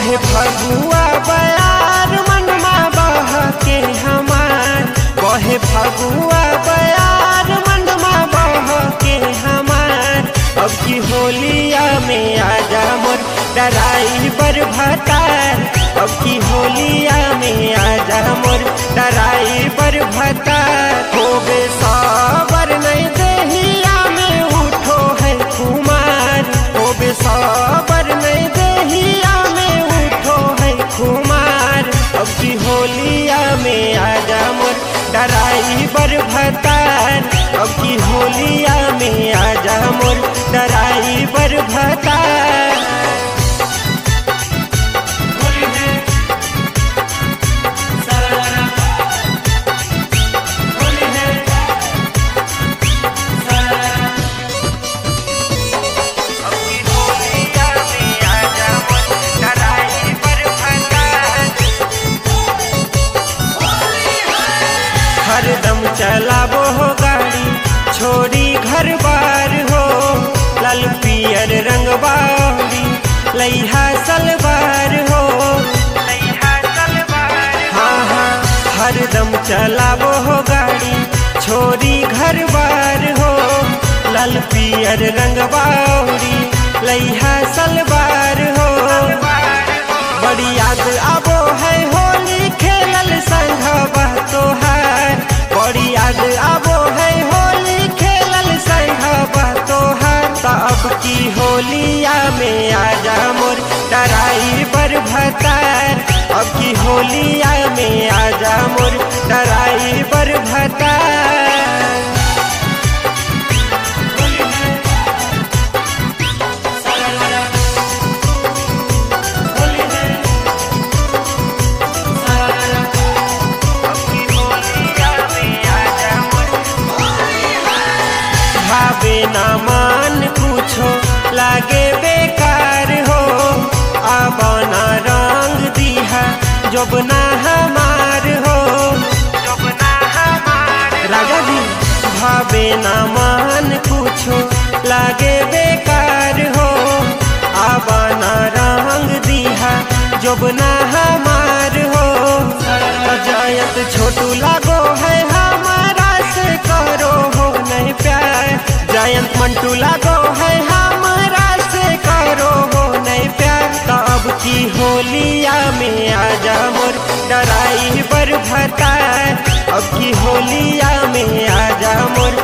बहे फगुआ बयार मनमा बह के हमार बहे फगुआ बयार मनमा बह के हमार अब की होलिया में आजा मोर डराई बर भतार अब की होलिया में आजा मोर डराई बर भतार होबे साबर नहीं देहिया में उठो है कुमार होबे साबर नहीं देहिया में उठो है कुमार अब की होलिया में आजा मोर डराई बर भतार अब की होलिया में आजा मोर डराई बर भतार हरदम चलाबो हो गाड़ी छोड़ी घर बार हो लाल पियर रंग बाड़ी लैहा सलवार हो हाँ हाँ हरदम चलाबो हो गाड़ी छोड़ी घर बार हो लाल पियर रंग बाड़ी लैहा सलवार हो बड़ी याद आबो है होली खेलल संघवा तोहार बड़ी याद आबो है होली खेलल संघवा तोहार तब की होलिया में आजा मोर डराई बर भतार अब की होलिया में आजा मोर डराई बर भतार भावे ना मान पूछो लागे बेकार हो आबाना रंग दिहा जब ना हमार हो राजा जी भावे ना मान पूछो लागे बेकार हो आबाना रंग दिहा जब ना हमार हो अजायत छोटू लागो है हमारा से करो हो नहीं प्यार जयंत मंटू लागो है हमारा से करो हो नहीं प्यार तब की होलिया में आजा मोर डराई बर भतार अब की होलिया में आजा मोर